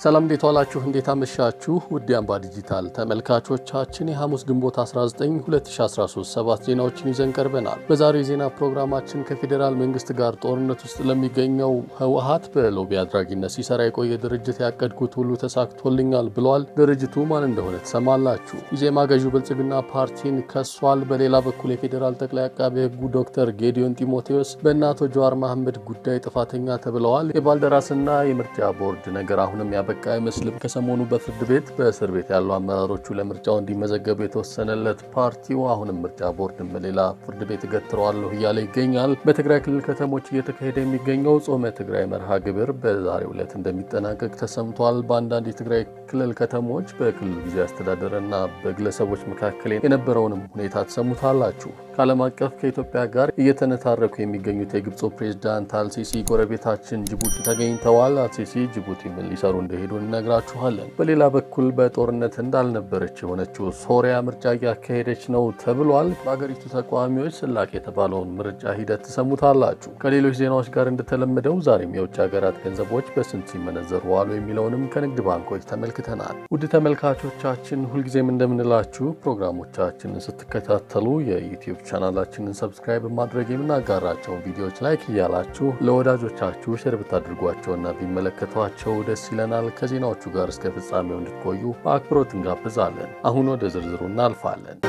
ሰላም እንዴት ዋላችሁ? እንዴት አመሻችሁ? ውድ አምባ ዲጂታል ተመልካቾቻችን የሐሙስ ግንቦት 19 2013 ሰባት ዜናዎችን ይዘን ቀርበናል። በዛሬው የዜና ፕሮግራማችን ከፌዴራል መንግስት ጋር ጦርነት ውስጥ ለሚገኘው ህወሀት በሎቢ አድራጊነት ሲሰራ የቆየ ድርጅት ያቀድኩት ሁሉ ተሳክቶልኛል ብሏል። ድርጅቱ ማን እንደሆነ ትሰማላችሁ። ኢዜማ ገዢው ብልጽግና ፓርቲን ከሷል። በሌላ በኩል የፌዴራል ጠቅላይ አቃቤ ህጉ ዶክተር ጌዲዮን ጢሞቴዎስ በእነ አቶ ጀዋር መሐመድ ጉዳይ ጥፋተኛ ተብለዋል። የባልደራስና የምርጫ ቦርድ ነገር አሁንም ያበቃ አይመስልም። ከሰሞኑ በፍርድ ቤት በእስር ቤት ያሉ አመራሮቹ ለምርጫው እንዲመዘገቡ የተወሰነለት ፓርቲው አሁንም ምርጫ ቦርድን በሌላ ፍርድ ቤት እገትረዋለሁ እያለ ይገኛል። በትግራይ ክልል ከተሞች እየተካሄደ የሚገኘው ጾመ ትግራይ መርሃ ግብር በዛሬው ዕለት እንደሚጠናቀቅ ተሰምቷል። በአንዳንድ የትግራይ ክልል ከተሞች በክልሉ ጊዜ አስተዳደርና በግለሰቦች መካከል የነበረውንም ሁኔታ ትሰሙታላችሁ። ከዓለም አቀፍ ከኢትዮጵያ ጋር እየተነታረኩ የሚገኙት የግብፁ ፕሬዝዳንት አልሲሲ ጎረቤታችን ጅቡቲ ተገኝተዋል። አልሲሲ ጅቡቲ ምን ሊሰሩ እንደሄዱ እነግራችኋለን። በሌላ በኩል በጦርነት እንዳልነበረች የሆነችው ሶሪያ ምርጫ እያካሄደች ነው ተብሏል። በሀገሪቱ ተቃዋሚዎች ስላቅ የተባለውን ምርጫ ሂደት ትሰሙታላችሁ። ከሌሎች ዜናዎች ጋር እንደተለመደው ዛሬም የውጭ ሀገራት ገንዘቦች በስንት ሲመነዘሩ ዋሉ የሚለውንም ከንግድ ባንኮች ተመልክተናል። ውድ ተመልካቾቻችን ሁልጊዜም እንደምንላችሁ ፕሮግራሞቻችንን ስትከታተሉ የዩቲዩብ ቻናላችንን ሰብስክራይብ ማድረግ የምናጋራቸውን ቪዲዮዎች ላይክ እያላችሁ ለወዳጆቻችሁ ሼር ብታድርጓቸውና ቢመለከቷቸው ደስ ይለናል። ከዜናዎቹ ጋር እስከ ፍጻሜው እንድትቆዩ በአክብሮት እንጋብዛለን። አሁን ወደ ዝርዝሩ እናልፋለን።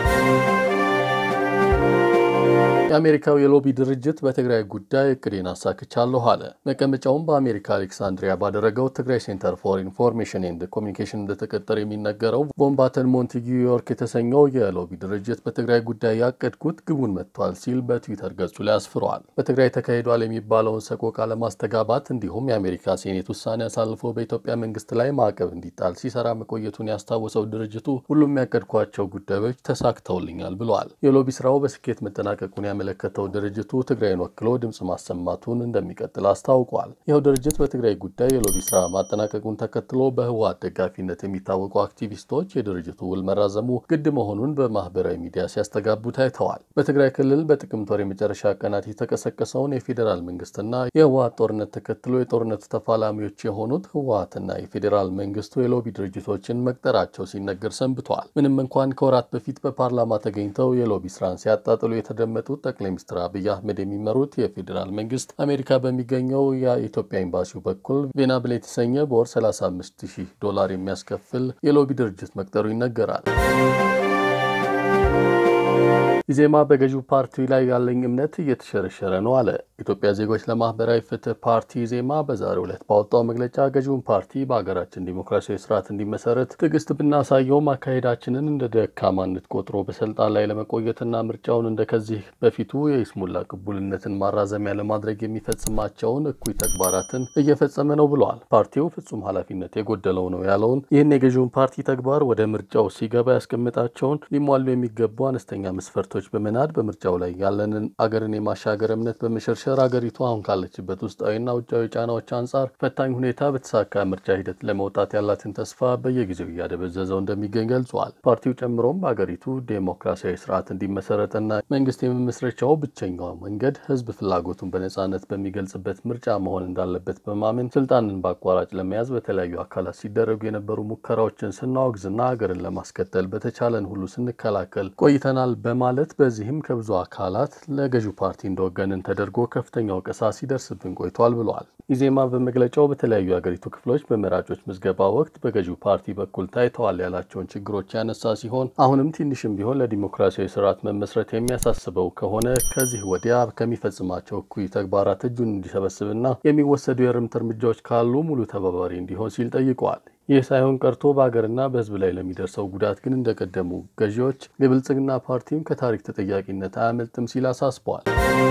የአሜሪካው የሎቢ ድርጅት በትግራይ ጉዳይ እቅዴን አሳክቻለሁ አለ። መቀመጫውን በአሜሪካ አሌክሳንድሪያ ባደረገው ትግራይ ሴንተር ፎር ኢንፎርሜሽን ኤንድ ኮሚኒኬሽን እንደተቀጠረ የሚነገረው ቦምባተን ሞንቲጊ ዮርክ የተሰኘው የሎቢ ድርጅት በትግራይ ጉዳይ ያቀድኩት ግቡን መጥቷል ሲል በትዊተር ገጹ ላይ አስፍረዋል። በትግራይ ተካሂዷል የሚባለውን ሰቆቃ ለማስተጋባት እንዲሁም የአሜሪካ ሴኔት ውሳኔ አሳልፎ በኢትዮጵያ መንግስት ላይ ማዕቀብ እንዲጣል ሲሰራ መቆየቱን ያስታወሰው ድርጅቱ ሁሉም ያቀድኳቸው ጉዳዮች ተሳክተውልኛል ብለዋል። የሎቢ ስራው በስኬት መጠናቀቁን ያመለከተው ድርጅቱ ትግራይን ወክሎ ድምፅ ማሰማቱን እንደሚቀጥል አስታውቋል። ይኸው ድርጅት በትግራይ ጉዳይ የሎቢ ስራ ማጠናቀቁን ተከትሎ በህወሓት ደጋፊነት የሚታወቁ አክቲቪስቶች የድርጅቱ ውል መራዘሙ ግድ መሆኑን በማህበራዊ ሚዲያ ሲያስተጋቡ ታይተዋል። በትግራይ ክልል በጥቅምት ወር የመጨረሻ ቀናት የተቀሰቀሰውን የፌዴራል መንግስትና የህወሓት ጦርነት ተከትሎ የጦርነቱ ተፋላሚዎች የሆኑት ህወሓትና የፌዴራል መንግስቱ የሎቢ ድርጅቶችን መቅጠራቸው ሲነገር ሰንብተዋል። ምንም እንኳን ከወራት በፊት በፓርላማ ተገኝተው የሎቢ ስራን ሲያጣጥሉ የተደመጡት ጠቅላይ ሚኒስትር አብይ አህመድ የሚመሩት የፌዴራል መንግስት አሜሪካ በሚገኘው የኢትዮጵያ ኤምባሲው በኩል ቬናብል የተሰኘ በወር 35 ሺህ ዶላር የሚያስከፍል የሎቢ ድርጅት መቅጠሩ ይነገራል። ኢዜማ በገዢው ፓርቲ ላይ ያለኝ እምነት እየተሸረሸረ ነው አለ። ኢትዮጵያ ዜጎች ለማህበራዊ ፍትህ ፓርቲ ኢዜማ በዛሬው ዕለት ባወጣው መግለጫ ገዢውን ፓርቲ በሀገራችን ዲሞክራሲያዊ ስርዓት እንዲመሰረት ትዕግስት ብናሳየውም አካሄዳችንን እንደ ደካማነት ቆጥሮ በስልጣን ላይ ለመቆየትና ምርጫውን እንደ ከዚህ በፊቱ የይስሙላ ቅቡልነትን ማራዘሚያ ለማድረግ የሚፈጽማቸውን እኩይ ተግባራትን እየፈጸመ ነው ብለዋል። ፓርቲው ፍጹም ኃላፊነት የጎደለው ነው ያለውን ይህን የገዢውን ፓርቲ ተግባር ወደ ምርጫው ሲገባ ያስቀምጣቸውን ሊሟሉ የሚገቡ አነስተኛ መስፈርቶች በመናድ በምርጫው ላይ ያለንን አገርን የማሻገር እምነት በመሸርሸር አገሪቱ አሁን ካለችበት ውስጣዊና ውጫዊ ጫናዎች አንጻር ፈታኝ ሁኔታ በተሳካ ምርጫ ሂደት ለመውጣት ያላትን ተስፋ በየጊዜው እያደበዘዘው እንደሚገኝ ገልጿል። ፓርቲው ጨምሮም በአገሪቱ ዴሞክራሲያዊ ስርዓት እንዲመሰረትና መንግስት የመመስረቻው ብቸኛው መንገድ ህዝብ ፍላጎቱን በነጻነት በሚገልጽበት ምርጫ መሆን እንዳለበት በማመን ስልጣንን በአቋራጭ ለመያዝ በተለያዩ አካላት ሲደረጉ የነበሩ ሙከራዎችን ስናወግዝና ሀገርን ለማስከተል በተቻለን ሁሉ ስንከላከል ቆይተናል በማለት በዚህም ከብዙ አካላት ለገዢው ፓርቲ እንደወገንን ተደርጎ ከፍተኛ ወቀሳ ሲደርስብን ቆይቷል ብለዋል። ኢዜማ በመግለጫው በተለያዩ የአገሪቱ ክፍሎች በመራጮች ምዝገባ ወቅት በገዢው ፓርቲ በኩል ታይተዋል ያላቸውን ችግሮች ያነሳ ሲሆን አሁንም ትንሽም ቢሆን ለዲሞክራሲያዊ ስርዓት መመስረት የሚያሳስበው ከሆነ ከዚህ ወዲያ ከሚፈጽማቸው እኩይ ተግባራት እጁን እንዲሰበስብና የሚወሰዱ የእርምት እርምጃዎች ካሉ ሙሉ ተባባሪ እንዲሆን ሲል ጠይቀዋል። ይህ ሳይሆን ቀርቶ በሀገርና በሕዝብ ላይ ለሚደርሰው ጉዳት ግን እንደቀደሙ ገዢዎች የብልጽግና ፓርቲም ከታሪክ ተጠያቂነት አያመልጥም ሲል አሳስበዋል።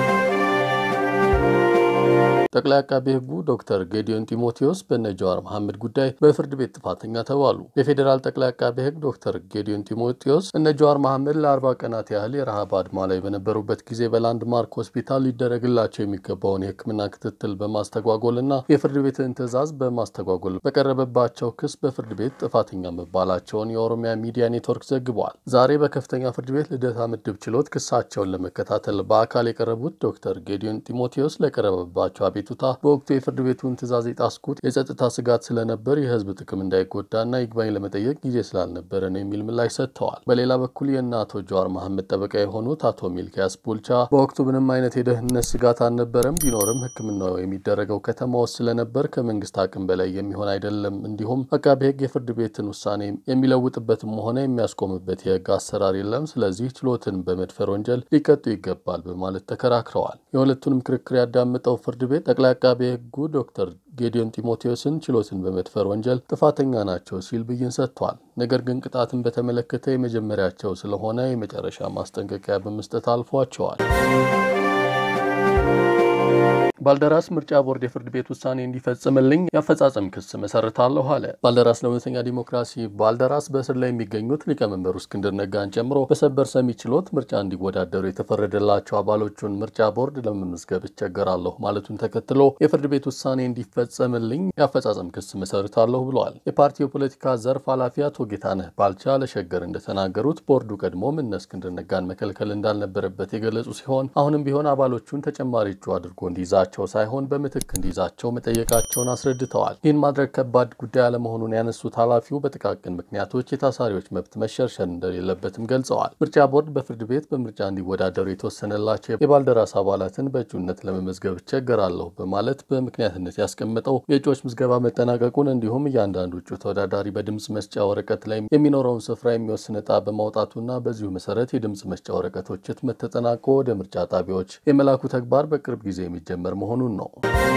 ጠቅላይ አቃቤ ሕጉ ዶክተር ጌዲዮን ጢሞቴዎስ በነ ጀዋር መሐመድ ጉዳይ በፍርድ ቤት ጥፋተኛ ተባሉ። የፌዴራል ጠቅላይ አቃቤ ሕግ ዶክተር ጌዲዮን ጢሞቴዎስ እነ ጀዋር መሐመድ ለአርባ ቀናት ያህል የረሃብ አድማ ላይ በነበሩበት ጊዜ በላንድማርክ ሆስፒታል ሊደረግላቸው የሚገባውን የሕክምና ክትትል በማስተጓጎልና የፍርድ ቤትን ትዕዛዝ በማስተጓጎል በቀረበባቸው ክስ በፍርድ ቤት ጥፋተኛ መባላቸውን የኦሮሚያ ሚዲያ ኔትወርክ ዘግቧል። ዛሬ በከፍተኛ ፍርድ ቤት ልደታ ምድብ ችሎት ክሳቸውን ለመከታተል በአካል የቀረቡት ዶክተር ጌዲዮን ጢሞቴዎስ ለቀረበባቸው አቤቱታ በወቅቱ የፍርድ ቤቱን ትዕዛዝ የጣስኩት የጸጥታ ስጋት ስለነበር የህዝብ ጥቅም እንዳይጎዳና ይግባኝ ለመጠየቅ ጊዜ ስላልነበረ ነው የሚል ምላሽ ሰጥተዋል። በሌላ በኩል የእነ አቶ ጀዋር መሐመድ ጠበቃ የሆኑት አቶ ሚልኪያስ ቡልቻ በወቅቱ ምንም አይነት የደህንነት ስጋት አልነበረም፣ ቢኖርም ሕክምናው የሚደረገው ከተማ ውስጥ ስለነበር ከመንግስት አቅም በላይ የሚሆን አይደለም፣ እንዲሁም አቃቤ ሕግ የፍርድ ቤትን ውሳኔ የሚለውጥበትም ሆነ የሚያስቆምበት የህግ አሰራር የለም፣ ስለዚህ ችሎትን በመድፈር ወንጀል ሊቀጡ ይገባል በማለት ተከራክረዋል። የሁለቱንም ክርክር ያዳመጠው ፍርድ ቤት ጠቅላይ አቃቤ ሕጉ ዶክተር ጌዲዮን ጢሞቴዎስን ችሎትን በመድፈር ወንጀል ጥፋተኛ ናቸው ሲል ብይን ሰጥቷል። ነገር ግን ቅጣትን በተመለከተ የመጀመሪያቸው ስለሆነ የመጨረሻ ማስጠንቀቂያ በመስጠት አልፏቸዋል። ባልደራስ ምርጫ ቦርድ የፍርድ ቤት ውሳኔ እንዲፈጽምልኝ የአፈጻጸም ክስ መሰርታለሁ አለ። ባልደራስ ለእውነተኛ ዲሞክራሲ ባልደራስ በእስር ላይ የሚገኙት ሊቀመንበሩ እስክንድር ነጋን ጨምሮ በሰበር ሰሚ ችሎት ምርጫ እንዲወዳደሩ የተፈረደላቸው አባሎቹን ምርጫ ቦርድ ለመመዝገብ እቸገራለሁ ማለቱን ተከትሎ የፍርድ ቤት ውሳኔ እንዲፈጸምልኝ የአፈጻጸም ክስ መሰርታለሁ ብለዋል። የፓርቲው የፖለቲካ ዘርፍ ኃላፊ አቶ ጌታነህ ባልቻ ለሸገር እንደተናገሩት ቦርዱ ቀድሞም እነ እስክንድር ነጋን መከልከል እንዳልነበረበት የገለጹ ሲሆን አሁንም ቢሆን አባሎቹን ተጨማሪ እጩ አድርጎ እንዲይዛቸው ሳይሆን በምትክ እንዲይዛቸው መጠየቃቸውን አስረድተዋል። ይህን ማድረግ ከባድ ጉዳይ አለመሆኑን ያነሱት ኃላፊው በጥቃቅን ምክንያቶች የታሳሪዎች መብት መሸርሸር እንደሌለበትም ገልጸዋል። ምርጫ ቦርድ በፍርድ ቤት በምርጫ እንዲወዳደሩ የተወሰነላቸው የባልደራስ አባላትን በእጩነት ለመመዝገብ እቸገራለሁ በማለት በምክንያትነት ያስቀመጠው የእጩዎች ምዝገባ መጠናቀቁን እንዲሁም እያንዳንዱ እጩ ተወዳዳሪ በድምፅ መስጫ ወረቀት ላይ የሚኖረውን ስፍራ የሚወስን ዕጣ በማውጣቱና በዚሁ መሰረት የድምፅ መስጫ ወረቀቶች ህትመት ተጠናቆ ወደ ምርጫ ጣቢያዎች የመላኩ ተግባር በቅርብ ጊዜ የሚጀመር መሆኑን ነው።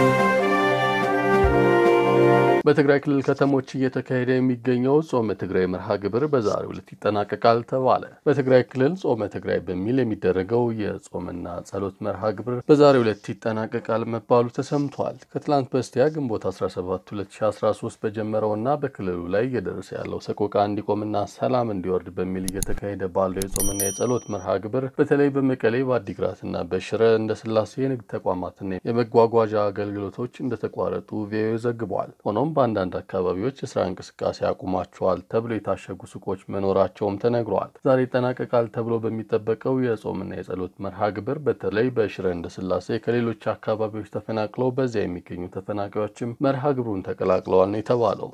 በትግራይ ክልል ከተሞች እየተካሄደ የሚገኘው ጾመ ትግራይ መርሃ ግብር በዛሬው ዕለት ይጠናቀቃል ተባለ። በትግራይ ክልል ጾመ ትግራይ በሚል የሚደረገው የጾምና ጸሎት መርሃ ግብር በዛሬው ዕለት ይጠናቀቃል መባሉ ተሰምቷል። ከትላንት በስቲያ ግንቦት 17 2013 በጀመረውና በክልሉ ላይ እየደረሰ ያለው ሰቆቃ እንዲቆምና ሰላም እንዲወርድ በሚል እየተካሄደ ባለው የጾምና የጸሎት መርሃ ግብር በተለይ በመቀሌ በአዲግራትና በሽረ እንደ ስላሴ የንግድ ተቋማትና የመጓጓዣ አገልግሎቶች እንደተቋረጡ ቪኦኤ ዘግቧል። ሆኖም በአንዳንድ አካባቢዎች የስራ እንቅስቃሴ አቁማቸዋል ተብሎ የታሸጉ ሱቆች መኖራቸውም ተነግረዋል። ዛሬ ይጠናቀቃል ተብሎ በሚጠበቀው የጾምና የጸሎት መርሃ ግብር በተለይ በሽረ እንደ ስላሴ ከሌሎች አካባቢዎች ተፈናቅለው በዚያ የሚገኙ ተፈናቃዮችም መርሃ ግብሩን ተቀላቅለዋል ነው የተባለው።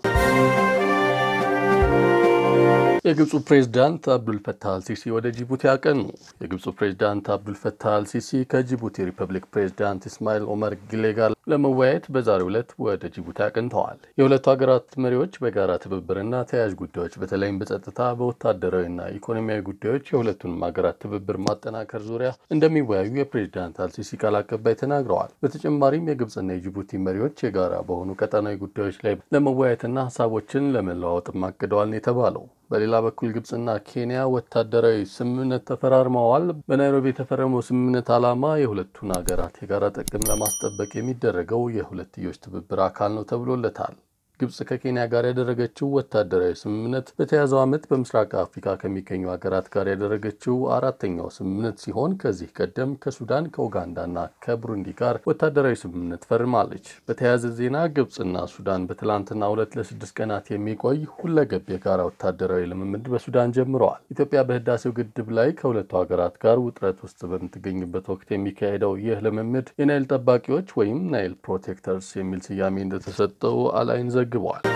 የግብፁ ፕሬዝዳንት አብዱልፈታህ አልሲሲ ወደ ጅቡቲ አቀኑ። የግብፁ ፕሬዝዳንት አብዱልፈታህ አልሲሲ ከጅቡቲ ሪፐብሊክ ፕሬዝዳንት ኢስማኤል ኦመር ጊሌ ጋር ለመወያየት በዛሬው ዕለት ወደ ጅቡቲ አቅንተዋል። የሁለቱ ሀገራት መሪዎች በጋራ ትብብርና ተያያዥ ጉዳዮች በተለይም በጸጥታ፣ በወታደራዊና ኢኮኖሚያዊ ጉዳዮች የሁለቱንም ሀገራት ትብብር ማጠናከር ዙሪያ እንደሚወያዩ የፕሬዝዳንት አልሲሲ ቃል አቀባይ ተናግረዋል። በተጨማሪም የግብፅና የጅቡቲ መሪዎች የጋራ በሆኑ ቀጠናዊ ጉዳዮች ላይ ለመወያየትና ሀሳቦችን ለመለዋወጥም አቅደዋል ነው የተባለው። በሌላ በኩል ግብፅና ኬንያ ወታደራዊ ስምምነት ተፈራርመዋል። በናይሮቢ የተፈረመው ስምምነት ዓላማ የሁለቱን ሀገራት የጋራ ጥቅም ለማስጠበቅ የሚደረገው የሁለትዮሽ ትብብር አካል ነው ተብሎለታል። ግብጽ ከኬንያ ጋር ያደረገችው ወታደራዊ ስምምነት በተያዘው ዓመት በምስራቅ አፍሪካ ከሚገኙ ሀገራት ጋር ያደረገችው አራተኛው ስምምነት ሲሆን ከዚህ ቀደም ከሱዳን ከኡጋንዳና ከቡሩንዲ ጋር ወታደራዊ ስምምነት ፈርማለች። በተያያዘ ዜና ግብጽና ሱዳን በትላንትና ሁለት ለስድስት ቀናት የሚቆይ ሁለገብ የጋራ ወታደራዊ ልምምድ በሱዳን ጀምረዋል። ኢትዮጵያ በህዳሴው ግድብ ላይ ከሁለቱ ሀገራት ጋር ውጥረት ውስጥ በምትገኝበት ወቅት የሚካሄደው ይህ ልምምድ የናይል ጠባቂዎች ወይም ናይል ፕሮቴክተርስ የሚል ስያሜ እንደተሰጠው አላይን ዘግቧል።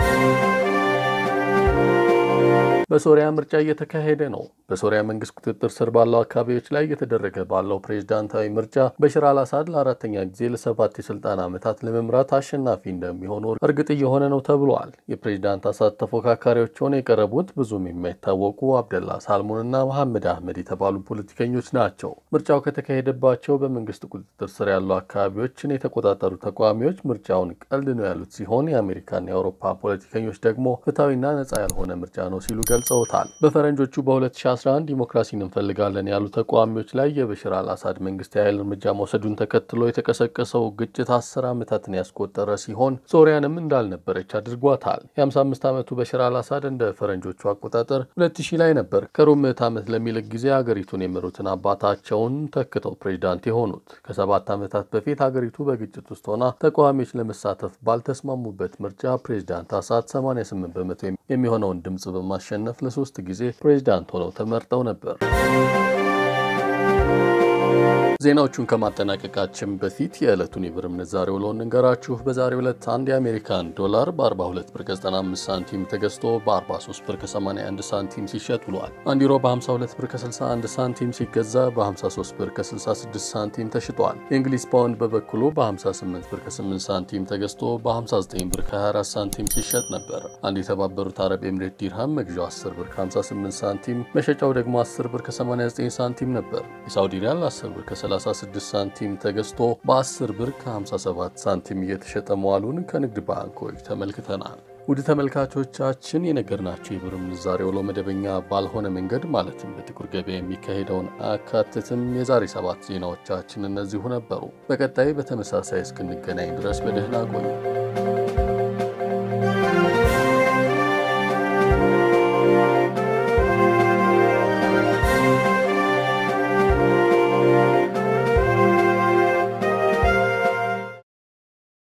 በሶሪያ ምርጫ እየተካሄደ ነው። በሶሪያ መንግስት ቁጥጥር ስር ባለው አካባቢዎች ላይ እየተደረገ ባለው ፕሬዝዳንታዊ ምርጫ በሽር አልአሳድ ለአራተኛ ጊዜ ለሰባት የስልጣን ዓመታት ለመምራት አሸናፊ እንደሚሆኑ እርግጥ እየሆነ ነው ተብሏል። የፕሬዝዳንት አሳድ ተፎካካሪዎች ሆነው የቀረቡት ብዙም የማይታወቁ አብደላ ሳልሙንና መሐመድ አህመድ የተባሉ ፖለቲከኞች ናቸው። ምርጫው ከተካሄደባቸው በመንግስት ቁጥጥር ስር ያሉ አካባቢዎችን የተቆጣጠሩ ተቃዋሚዎች ምርጫውን ቀልድ ነው ያሉት ሲሆን የአሜሪካና የአውሮፓ ፖለቲከኞች ደግሞ ፍትሐዊና ነጻ ያልሆነ ምርጫ ነው ሲሉ ገልጸውታል። በፈረንጆቹ በ2011 ዲሞክራሲን እንፈልጋለን ያሉ ተቃዋሚዎች ላይ የበሽር አልአሳድ መንግስት የኃይል እርምጃ መውሰዱን ተከትሎ የተቀሰቀሰው ግጭት አስር ዓመታትን ያስቆጠረ ሲሆን ሶሪያንም እንዳልነበረች አድርጓታል። የ55 ዓመቱ በሽር አልአሳድ እንደ ፈረንጆቹ አቆጣጠር 2000 ላይ ነበር ከሩብ ምዕተ ዓመት ለሚልቅ ጊዜ ሀገሪቱን የመሩትን አባታቸውን ተክተው ፕሬዚዳንት የሆኑት። ከሰባት ዓመታት በፊት ሀገሪቱ በግጭት ውስጥ ሆና ተቃዋሚዎች ለመሳተፍ ባልተስማሙበት ምርጫ ፕሬዚዳንት አሳድ 88 በመቶ የሚሆነውን ድምፅ በማሸነፍ ለሶስት ጊዜ ፕሬዚዳንት ሆነው ተመርጠው ነበር። ዜናዎቹን ከማጠናቀቃችን በፊት የዕለቱን የብር ምንዛሬ ውሎ እንንገራችሁ። በዛሬው ዕለት አንድ የአሜሪካን ዶላር በ42 ብር ከ95 ሳንቲም ተገዝቶ በ43 ብር ከ81 ሳንቲም ሲሸጥ ውሏል። አንድ ዩሮ በ52 ብር ከ61 ሳንቲም ሲገዛ በ53 ብር ከ66 ሳንቲም ተሽጧል። የእንግሊዝ ፓውንድ በበኩሉ በ58 ብር ከ8 ሳንቲም ተገዝቶ በ59 ብር ከ24 ሳንቲም ሲሸጥ ነበር። አንድ የተባበሩት አረብ ኤምሬት ዲርሃም መግዣው 10 ብር ከ58 ሳንቲም መሸጫው ደግሞ 10 ብር ከ89 ሳንቲም ነበር። የሳውዲ ሪያል 10 ብር ከ36 ሳንቲም ተገዝቶ በ10 ብር ከ57 ሳንቲም እየተሸጠ መዋሉን ከንግድ ባንኮች ተመልክተናል። ውድ ተመልካቾቻችን የነገርናቸው የብር ምንዛሬ ውሎ መደበኛ ባልሆነ መንገድ ማለትም በጥቁር ገበያ የሚካሄደውን አያካትትም። የዛሬ ሰባት ዜናዎቻችን እነዚሁ ነበሩ። በቀጣይ በተመሳሳይ እስክንገናኝ ድረስ በደህና ቆዩ።